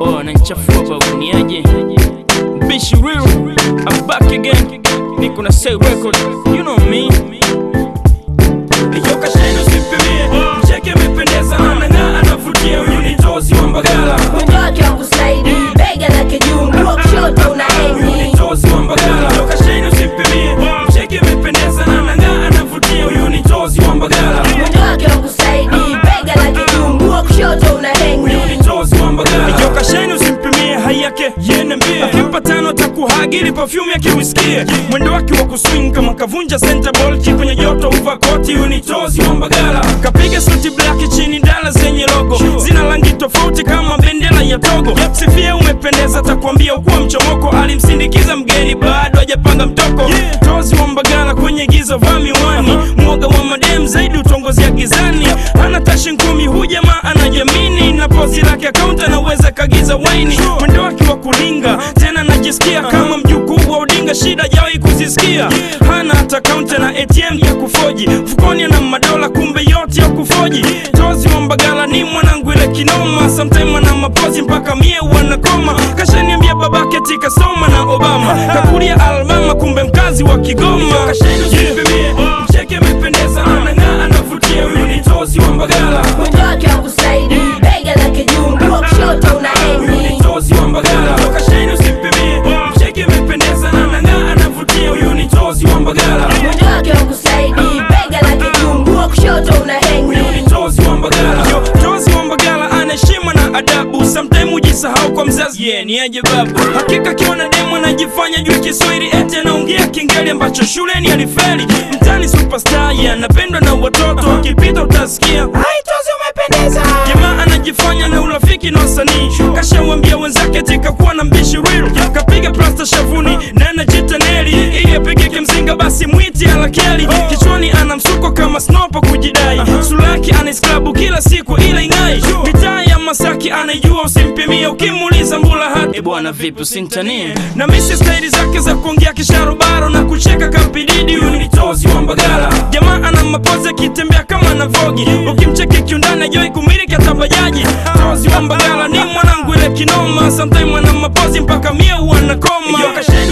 oh ananichafua babu niaje Bishi real I'm back again niko na say record you know me Iyo kasheni usipimie mcheke amependeza anang'aa anavutia huyu ni tozi wa mbagala mwendo wake wa kuslaidi bega lake juu mguu wa kushoto una huyu ni hengi tozi wa mbagala Iyo kasheni usipimie mcheke amependeza anang'aa anavutia huyu ni tozi wa mbagala mwendo wake wa kuslaidi bega lake juu mguu wa kushoto una hengi huyu ni tozi wa mbagala Iyo kasheni usimpimie hai yake yene mbie akimpa tano takuhagili perfume yake usikie mwendo wake wa kuswing kama kavunja center ball chi kwenye joto uva koti huyu ni tozi wa mbagala kapiga suti black chini dala zenye logo zina rangi tofauti kama bendera ya togo sifia umependeza takwambia ukuwa mchomoko alimsindikiza mgeni bado hajapanga mtoko tozi wa mbagala kwenye giza vaa miwani mwoga wa madem zaidi utongozia gizani hana tashi ngumi hu jamaa anajamini na pozi lake akaunti anaweza kagiza waini mwendo wake wa kulinga tena najisikia kama mjukuu wa udinga shida jawai kuzisikia hana hata kaunti na atm ya kufoji mfukoni ana madola kumbe yote ya kufoji tozi wa mbagala ni mwanangu ile kinoma sometime ana mapozi mpaka mie wanakoma kashaniambia babake tikasoma na obama kakulia almama kumbe mkazi wa kigoma Yeah. mcheke amependeza anang'aa anavutia huyu ni tozi wa mbagala mwendo wake wa kuslaidi bega lake juu mguu wa kushoto una huyu ni hengi tozi wa mbagala toka sheni usimpimie mcheke amependeza na anang'aa anavutia huyu ni tozi wa mbagala mwendo wake wa kuslaidi bega lake juu mguu wa kushoto una huyu hengi ni tozi wa mbagala Yo, tozi wa mbagala ana heshima na adabu sometime hujisahau kwa mzazi yeah, ni aje babu hakika kiona demu anajifanya juu kiswahili eti anaongea kingeli ambacho shuleni alifeli mtani superstar yeah, anapendwa na watoto akipita utasikia jamaa anajifanya na urafiki na wasanii kashawambia wenzake tikakuwa na mbishi real kapiga plasta shavuni na anajita neli ili apigike mzinga basi mwiti alakeli kichwani ana msuko kama snopo kujidai sura yake anaisklabu kila siku ila ing'ai mitaa ya masaki anaijua usimpimia ukimuuliza mbula hati e bwana vipi usintanie na misi staili zake za kuongea kisharobaro na kucheka kampididi huyu ni tozi wa mbagala jamaa ana mapozi akitembea kama na vogi ukimcheki kiundani ajoi kumiliki hata bajaji tozi wa mbagala ni mwanangu ile kinoma sometime ana mapozi mpaka mie wanakoma